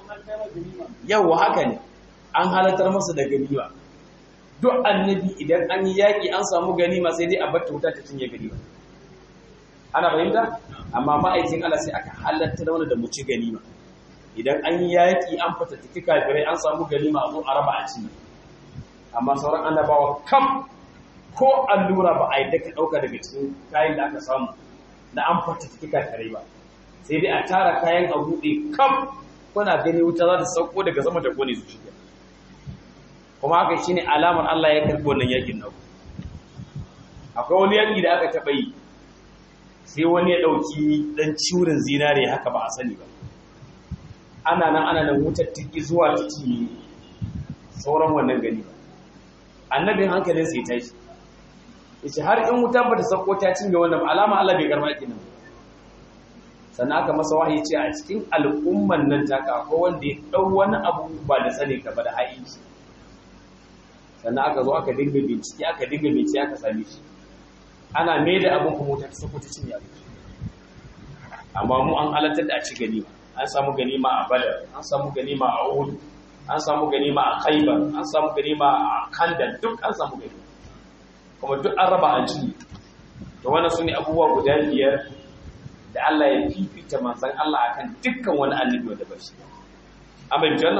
yawa haka ne an halartar masa da ganima duk annabi idan an yi yaƙi an samu ganima sai dai a bar wuta ta cinye ganima ana fahimta amma ma'aikin Allah sai aka halartar wani da mu ci ganima idan an yi yaƙi an fatattaki kafirai an samu ganima a zo a raba a cinye amma sauran annabawa kam ko allura ba a yi daga ɗauka daga cikin kayan da aka samu na an fatattaki kafirai ba sai dai a tara kayan a buɗe kam kuna gani wuta za ta sauko daga sama da kone su shiga kuma haka shine alamar Allah ya karɓi wannan yakin naku akwai wani yaki da aka taɓa yi sai wani ya ɗauki ɗan ciwurin zinare haka ba a sani ba ana nan ana nan wutar tiki zuwa tiki sauran wannan gani ba annabin hankalin sai tashi yace har in wuta ba ta sauko ta cinye wannan ba alama Allah bai karɓa yakin nan sannan aka masa wahayi ce a cikin al'umman nan taka ko wanda ya ɗau wani abu ba da sani ka ba da haƙiƙi sannan aka zo aka dinga bincike aka dinga bincike aka same shi ana mai da abin kuma wuta ta sako ta cinye abin amma mu an halartar da a ci ganima an samu ganima a badar an samu ganima a uhud an samu ganima a khaibar an samu ganima a kandal duk an samu ganima kuma duk an raba an cinye to wannan su ne abubuwa guda biyar da Allah ya fifita manzan Allah akan dukkan wani annabi wanda ba shi an bai janna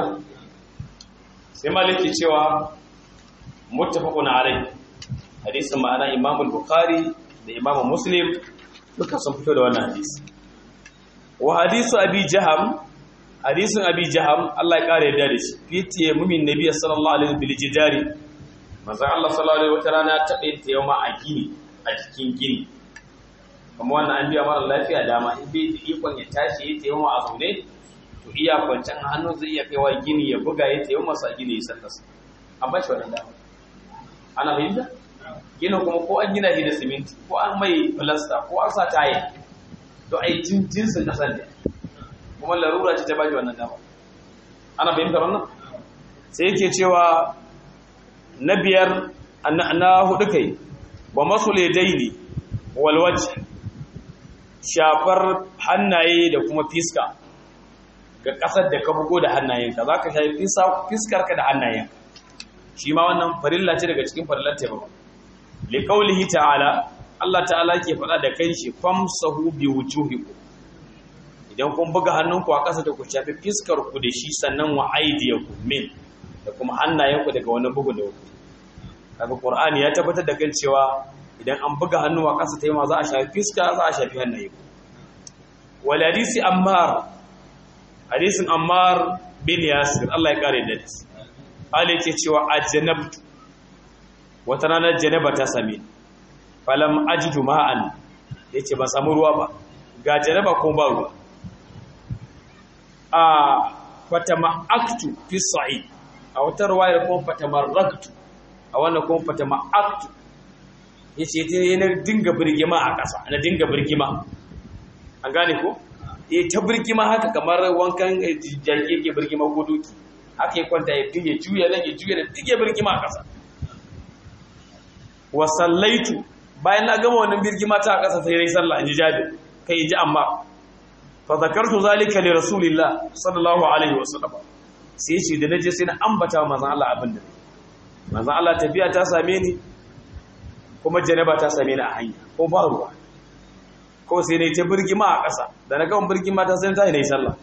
sai maliki cewa muttafaqun alai hadisin ma'ana Imam al-Bukhari da Imam Muslim duka sun fito da wannan hadisi wa hadisu Abi Jaham hadisin Abi Jaham Allah ya kare yadda da shi fitiye mumin nabiy sallallahu alaihi bil jidari manzan Allah sallallahu alaihi wata rana ta ɗaya ta yau a gini a cikin gini kuma wannan an biya mara lafiya dama in bai da ikon ya tashi ya tayi a zaune to iya kwancan hannu zai iya kaiwa gini ya buga ya tayi masa gini ya sallasa an ba shi wannan dama ana fahimta gina kuma ko an gina shi da siminti ko an mai filasta ko an sa taye to ai jinsin kasar ne kuma larura ce ta bashi wannan dama ana fahimtar wannan sai yake cewa na biyar na hudu kai wa masul yadaini wal wajh shafar hannaye da kuma fiska ga kasar da ka bugo da hannayenka zaka shafi fiskarka da hannayenka shi ma wannan farilla ce daga cikin farillar taimako li qawlihi ta'ala Allah ta'ala ke faɗa da kanshi famsahu bi wujuhikum idan kun buga hannunku a ƙasa da ku shafi fiskar ku da shi sannan wa aydiyakum min da kuma hannayenku daga wani bugu da ku kaga qur'ani ya tabbatar da kan cewa idan an buga hannu a ƙasa ta yi ma za a shafi fiska za a shafi hannaye wal hadisi ammar hadisin ammar bin yasir Allah ya kare da shi Allah yake cewa ajnabtu wata ranar janaba ta same falam ajidu ma'an yace ba samu ruwa ba ga janaba ko ba ruwa a fatama'aktu fi sa'id a wata ruwayar kuma fatamarraktu a wannan kuma fatama'aktu yace ta yana dinga birgima a ƙasa na dinga birgima an gane ko eh ta birgima haka kamar wankan jaki yake birgima ko doki haka ya kwanta ya dinga juya nan ya juya da dinga birgima a ƙasa wa sallaitu bayan na gama wannan birgima ta a ƙasa sai nayi sallah in ji jabir kai ji amma fa zakartu zalika li rasulillah sallallahu alaihi wasallam sai ce da naje sai na ambata wa manzon Allah abin da manzon Allah tafiya ta same ni kuma janaba ta same ni a hanya ko ba ruwa ko sai ne ta birgima a ƙasa da na gama birgima ta sai ta yi nayi sallah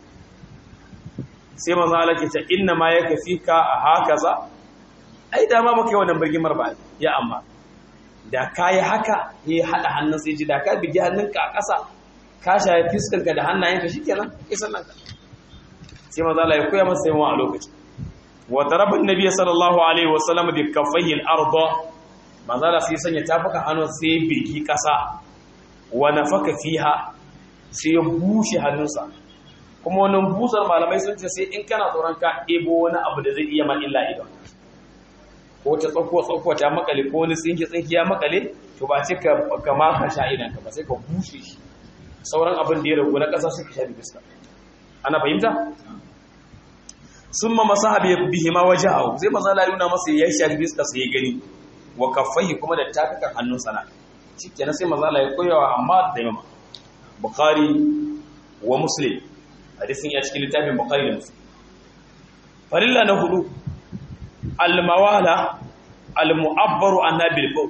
sai manzon Allah ke ta inna ma yakfika a hakaza ai da ma baka yi wannan birgimar ba ya amma da kayi haka ya hada hannun sai ji da ka bigi hannunka a ƙasa ka shaye fiskanka da hannayenka shikenan isan nan ka sai manzo Allah ya koya masa yawa a lokaci wa daraba annabi sallallahu alaihi wasallam bi kaffayhi al-ardh manzo Allah sai sanya tafuka hannu sai bigi ƙasa wa nafaka fiha sai ya bushe hannunsa kuma wannan busar malamai sun ce sai in kana tsoron ka ebo wani abu da zai iya ma illa idan ko ta tsakko tsakko ta makale ko wani tsinki tsinki ya makale to ba sai ka ka maka sha idan ka ba sai ka bushe shi sauran abin da ya ragu na ƙasa suka shafi fuska ana fahimta summa masahabi bihi ma wajahu sai maza la yuna masa ya shafi fuska sai ya gani wa kaffaihi kuma da tafukan hannun sana shikenan sai maza la ya koyawa amma da imam bukhari wa muslim hadisin ya cikin littafin bukhari da muslim farilla na hudu almawala almu'abbaru anna bil qawl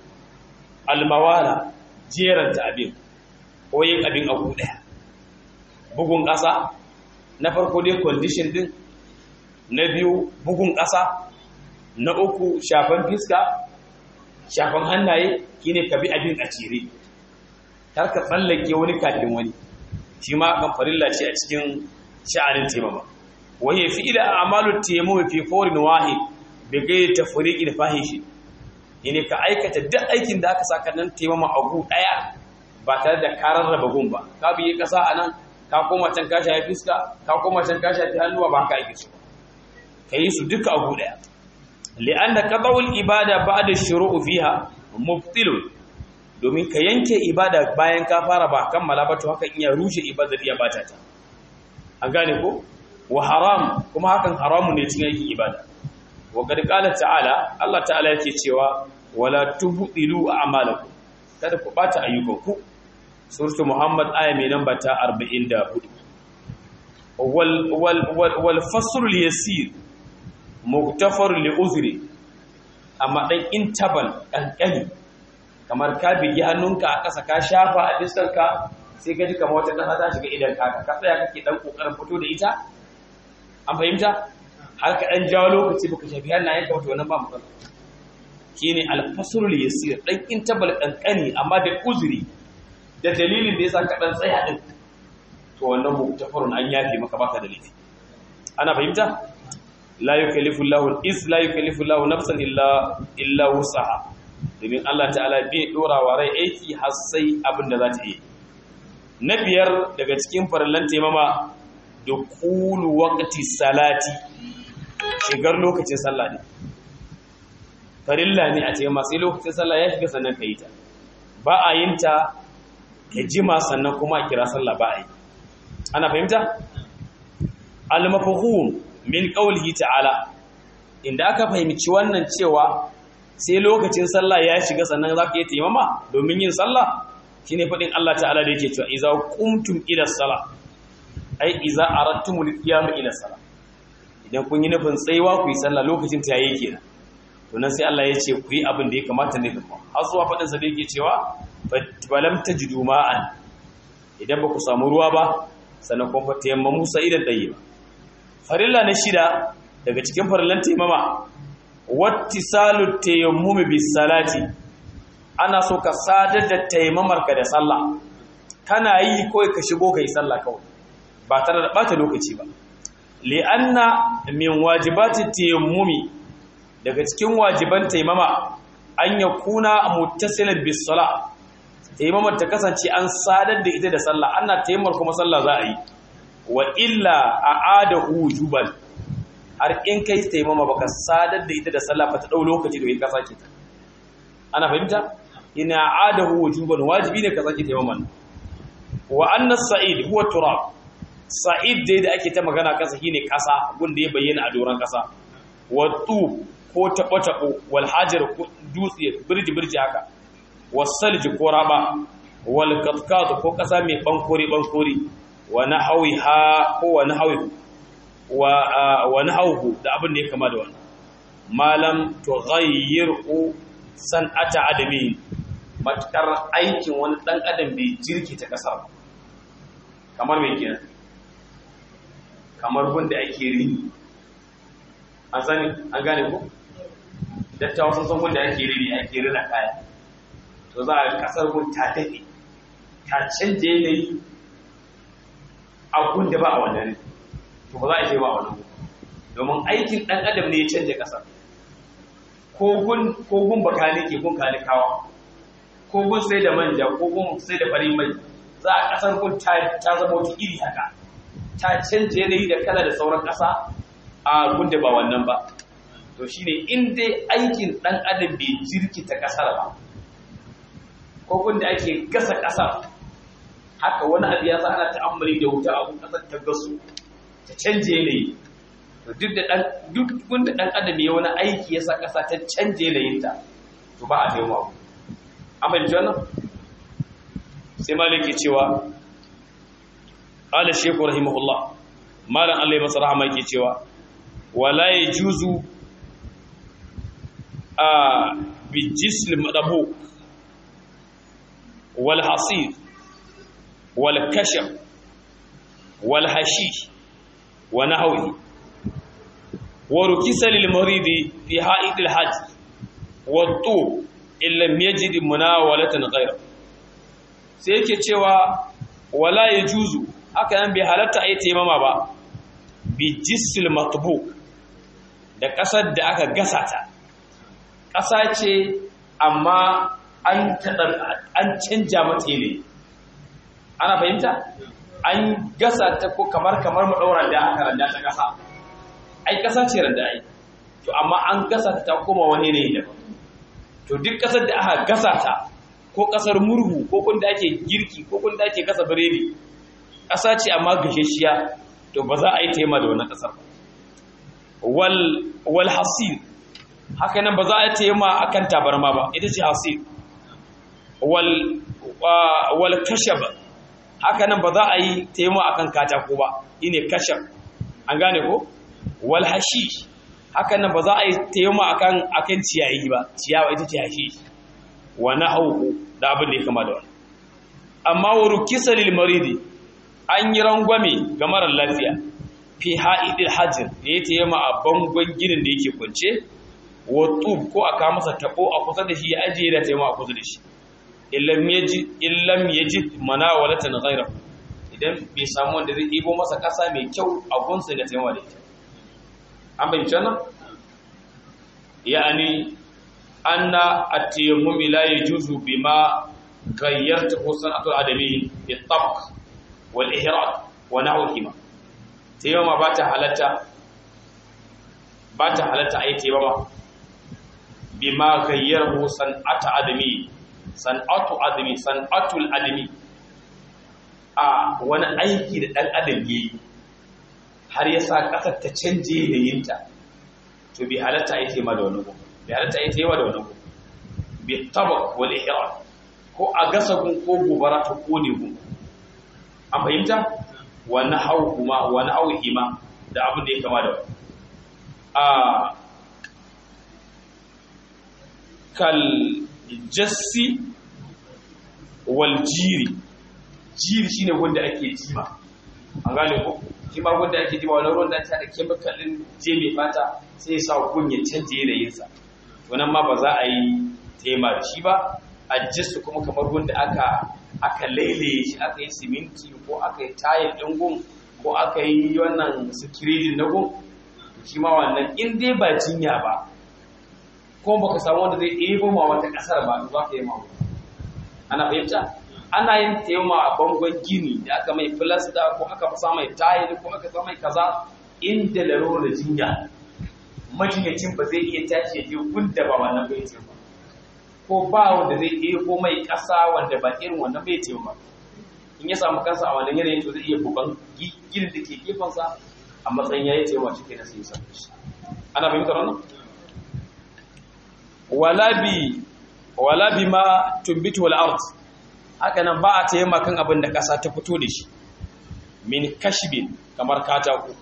almawala jeranta abin ko yin abin abu daya bugun ƙasa na farko dai condition din na biyu bugun ƙasa na uku shafan fiska shafan hannaye kine ka bi abin a cire kar ka tsallake wani kafin wani shi ma kan farilla ce a cikin sha'anin taimama waye fi ila amalu taimamu fi fawrin wahid bi gairi tafriqin fahishi ne ka aikata duk aikin da aka saka nan taimama a gu daya ba tare da karar raba gun ba ka biye kasa anan ka koma can ka shafi fiska ka koma can ka shafi hannuwa ba ka aike su ka yi su duka a gu daya li'anna qadawul ibada ba'da shuru'u fiha mubtilun domin ka yanke ibada bayan ka fara ba kammala ba to haka iya rushe ibadar iya bata ta an gane ko wa haram kuma hakan haramu ne cikin aikin ibada wa qad qala ta'ala Allah ta'ala yake cewa wala tubdilu a'malakum kada ku bata ayyukanku suratu muhammad aya mai namba ta 44 wal wal wal, wal fasl al yasir muktafar li uzri amma dan intabal kankani kamar ka bigi hannunka a ƙasa ka shafa a fiskarka sai ka ji kamar wata ƙasa ta shiga idan ka ka tsaya kake dan kokarin fito da ita an fahimta har ka dan jawo lokaci baka shafi hannayen ka wato wannan ba matsala shine al-fasrul yasir dan intabal kankani amma da uzuri da dalilin da yasa ka dan tsaya din to wannan muktafarun an yafe maka baka da laifi ana fahimta la yukallifu Allahu is la yukallifu Allahu nafsan illa illa wusaha domin Allah ta'ala bai dora wa rai aiki har sai abin da za ta yi na biyar daga cikin farallan taimama da kulu waqti salati shigar lokacin sallah ne farilla ne a taimama sai lokacin sallah ya shiga sannan ka yi ta ba a yin ta ka jima sannan kuma a kira sallah ba a yi ana fahimta al-mafhum min qawlihi ta'ala inda aka fahimci wannan cewa sai lokacin sallah ya shiga sannan zaka yi taimama domin yin sallah shine fadin Allah ta'ala da yake cewa idza qumtum ila salah ai idza aradtumul qiyam ila salah idan kun yi nufin tsayuwa ku yi sallah lokacin ta yayi kenan to nan sai Allah ya ce ku yi abin da ya kamata ne da har zuwa fadin sa da yake cewa falam tajidu ma'an idan ba ku samu ruwa ba sannan kun fa tayammamu sa'idan tayyib farilla na shida daga cikin farillan taimama wattisalu tayammumi bis salati ana so ka sadar da taimamarka da sallah kana yi kawai ka shigo kai sallah kawai ba tare da bata lokaci ba li'anna min wajibati tayammumi daga cikin wajiban taimama an yakuna muttasilan bis salah taimamar ta kasance an sadar da ita da sallah ana taimar kuma sallah za a yi wa illa a'adahu wujuban har in kai taimama baka sadar da ita da sallah ba ta dau lokaci da ka sake ta ana fahimta ina a'adahu wujuban wajibi ne ka sake taimaman wa anna sa'id huwa turab sa'id dai da ake ta magana kasa shine kasa gunda ya bayyana a doran kasa wa tu ko tabo tabo wal hajar ko dutse birji birji haka wasalji ko raba wal qatqat ko kasa mai bankori bankori wa nahawiha ko wa nahawihu wa wa nahawu da abin da ya kama da wannan malam tughayyiru san'ata adami matakar aikin wani dan adam bai jirki ta kasar kamar mai kenan kamar gunda ake rini an sani an gane ko dattawa sun san gunda ake rini ake rina kaya to za a kasar gun ta daɗe ta canje yanayi abun da ba a wannan to ba za a ce ba a wannan domin aikin ɗan adam ne ya canje ƙasar ko gun baka ne ke gun kalikawa ko gun sai da manja ko gun sai da farin mai za a ƙasar gun ta zama wata iri haka ta canje yanayi da kala da sauran ƙasa a gun da ba wannan ba to shine in dai aikin ɗan adam bai jirkita ƙasar ba ko da ake gasa ƙasa haka wani abu ya ana ta'ammali da wuta a ƙasar ta gasu ta canje yanayi to duk da dan duk wanda dan adam ya wani aiki ya sa ƙasa ta canje yanayin ta to ba a taimaka abu amma ji wannan sai maliki cewa qala shaykhu rahimahullah malam Allah ya masa rahama yake cewa wala yajuzu a bi jisl madabuk والحصير والكشف والحشيش ونحوه وركس للمريض في حائط الحج والطوب إن لم يجد مناولة غيره سيكي cewa wala yajuzu haka nan bai halatta ayi taimama ba bi jisil matbuk da kasar da aka gasa ta ƙasa ce amma an an canja mata ne ana fahimta an gasa ta ko kamar kamar mu daura da aka randa ta kasa ai kasa ce randa ai to amma an gasa ta koma wani ne daban to duk kasar da aka gasa ta ko kasar murhu ko kun da ake girki ko kun da ake gasa biredi kasa ce amma gasheshiya to ba za a yi taima da wannan kasar ba wal wal hasir haka nan ba za a yi taima akan tabarma ba ita ce hasir wal kashab haka nan ba za a yi taimako akan katako ba ine kashab an gane ko wal hashish haka nan ba za a yi taimako akan akan ciyayi ba ciyawa ita ce hashish wa nahwu da abin da ya kama da wannan amma wa rukisa lil maridi an yi rangwame ga marar lafiya fi ha'idil hajjin da ya taimaka a bangon ginin da yake kwance wa tub ko aka masa tabo a kusa da shi ya ajiye da taimako a kusa da shi illam yajid manawalatan ghayra idan bai samu wanda zai ibo masa kasa mai kyau a gunsa da taimaka da ita an bayyana nan yani anna at-tayammum la yajuzu bima ghayyarta sanatu adami bi tabq wal ihraq wa nahwihima tayammum ba ta halatta ba ta halatta ayi tayammum bima ghayyarahu sanatu adami san'atu adami san'atul adami a wani aiki da ɗan adam yi har ya sa ƙasar ta canje yanayinta to bi halatta a yi tema da wani gun bi halatta a yi tema da wani gun bi tabak wal ihram ko a gasa gun ko gobara ta kone gun an fahimta wani hau kuma wani hau hima da abin da ya kama da a kal jassi wal jiri jiri shine wanda ake jima an gane ko shi ma wanda ake jima wani ruwan da ta da kemikalin je mai fata sai ya sa gun ya canje yanayinsa to nan ma ba za a yi tema da shi ba a jassu kuma kamar wanda aka aka lailaye shi aka yi siminti ko aka yi tayar ɗin gun ko aka yi wannan sikiridin na gun shi ma wannan in dai ba jinya ba ko baka samu wanda zai ɗebo ma wata ƙasar ba za ka yi ma ana fahimta ana yin tema a bangon gini da aka mai filasta ko aka sa mai tayar ko aka sa mai kaza inda laro da jinya majinyacin ba zai iya tashi ya je gunda ba wannan bai ce ba ko ba wanda zai ɗebo mai ƙasa wanda ba irin wannan bai ce ba in ya samu kansa a wannan yanayin to zai iya bugan ginin da ke gefensa a matsayin ya yi ce wa shi na sai sa shi ana fahimtar wannan wala bi wala bi ma tumbitu wal ard haka nan ba a tayyama kan abin da ƙasa ta fito da shi min kashibin kamar katako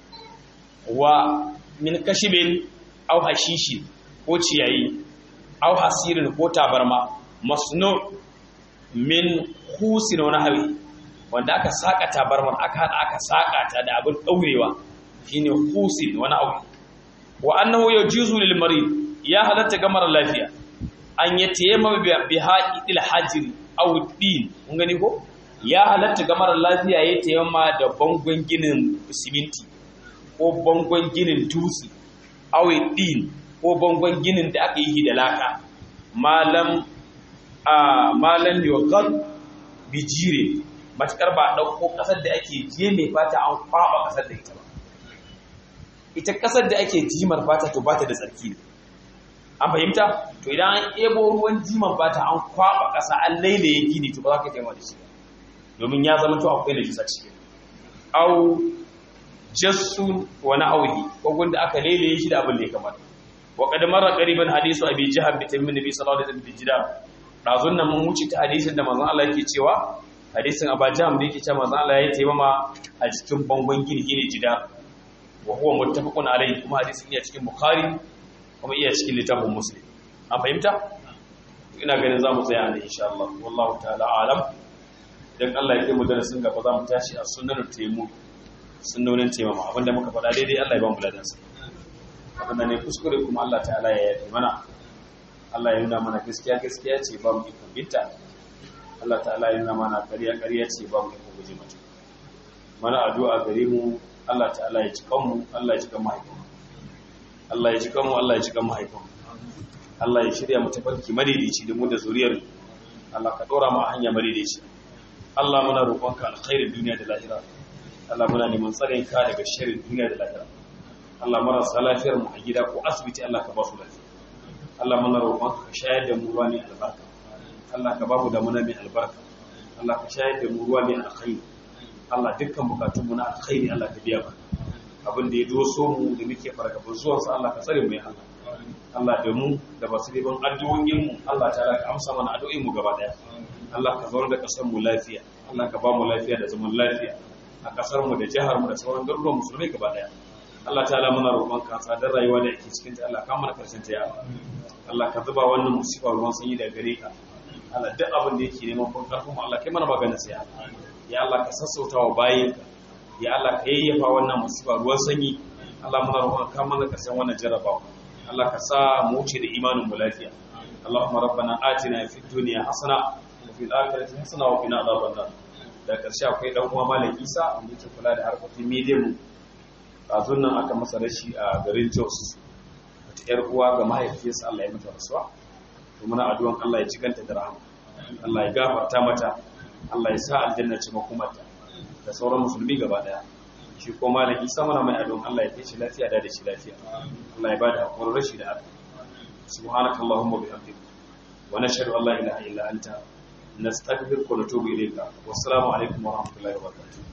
wa min kashibin au hashishi ko ciyayi au hasirin ko tabarma masnu min husin wani hawi wanda aka saka tabarmar aka hada aka saka ta da abin daurewa shine husin wani hawi wa annahu yajuzu lil marid ya halatta ga mara lafiya an yatayamma bi ha'idil hajri aw din kun gani ko ya halatta ga mara lafiya ya tayamma da bangon ginin siminti ko bangon ginin dutse aw din ko bangon ginin da aka yi da laka malam a malam yogar bijire matukar ba ɗauko ƙasar da ake je mai fata an kwaɓa ƙasar da ita ba ita ƙasar da ake jimar fata to ba ta da tsarki ne an fahimta to idan an ebo ruwan jimar fata an kwaɓa ƙasa an lailaye gini to ba za ka taimaka da shi domin ya zama to akwai da jisa ciki au jassun wani auhi ko gunda aka lailaye shi da abin da ya kamata wa qad marra qariban hadisu abi jahab bi tammin nabi sallallahu alaihi wasallam bijida dazun nan mun wuce ta hadisin da manzon Allah yake cewa hadisin aba jahab da yake cewa manzon Allah ya taimama a cikin bangon gini gini jida wa huwa muttafaqun alaihi kuma hadisin iya cikin bukhari kuma iya cikin littafin muslim an fahimta ina ganin za mu tsaya ne insha Allah wallahu ta'ala alam dan Allah ya kai mu darasin gaba za mu tashi a sunnatul taimu sunnonin taimama abinda muka faɗa daidai Allah ya ba mu ladansa abinda ne kuskure kuma Allah ta'ala ya yafi mana Allah ya nuna mana gaskiya gaskiya ce ba mu ikon binta Allah ta'ala ya nuna mana ƙarya ƙarya ce ba mu ikon guje mata mana addu'a gare mu Allah ta'ala ya ci kanmu Allah ya ci kan mahaifinmu Allah ya ci kanmu Allah ya ci kan mahaifinmu Allah ya shirya mu tafarki madaidaici da mu da zuriyar Allah ka dora mu a hanya madaidaici Allah muna roƙonka alkhairin duniya da lahira Allah muna neman tsarin ka daga sharrin duniya da lahira Allah marasa lafiyar mu a gida ko asibiti Allah ka ba su lafiya Allah muna roƙonka ka shayar da mu ruwa mai albarka Allah ka ba mu da muna mai albarka Allah ka shayar da mu ruwa mai alkhairi Allah dukkan bukatun mu na alkhairi Allah ka biya mana abin da ya doso mu da muke fargaban zuwan sa Allah ka tsare mu ya Allah Allah da mu da basu riban addu'o'in mu Allah ta'ala ka amsa mana addu'o'in mu gaba daya Allah ka zauna da kasar mu lafiya Allah ka ba mu lafiya da zaman lafiya a kasar mu da jihar mu da sauran garuruwan musulmai gaba daya Allah ta'ala muna roƙon ka tsadar rayuwa da yake cikin ta Allah ka mana karshen ta ya Allah Allah ka zuba wannan musiba ruwan sanyi daga gare ka Allah duk abin da yake neman kun karfin Allah kai mana maganar sai Allah ya Allah ka sassauta wa bayin ya Allah ka yayyafa wannan musiba ruwan sanyi Allah muna roƙon ka mana karshen wannan jarabawa Allah ka sa mu wuce da imanin mu lafiya Allahumma rabbana atina fid dunya hasana wa fil akhirati hasana wa qina adhaban nar da karshe akwai dan uwa malam Isa wanda yake kula da harkokin media mu kazun nan aka masa rashi a garin Jos wata yar uwa ga mahaifiyarsa Allah ya mata rasuwa to muna addu'an Allah ya cikanta da rahama Allah ya gafarta mata Allah ya sa aljanna ce makomarta da sauran musulmi gaba daya shi ko malam Isa mana mai addu'an Allah ya kai shi lafiya da da shi lafiya Allah ya bada hakurin rashi da addu'a subhanakallahumma bihamdika wa nashhadu an la ilaha illa anta nastaghfiruka wa natubu ilayka wassalamu alaikum wa rahmatullahi wa barakatuh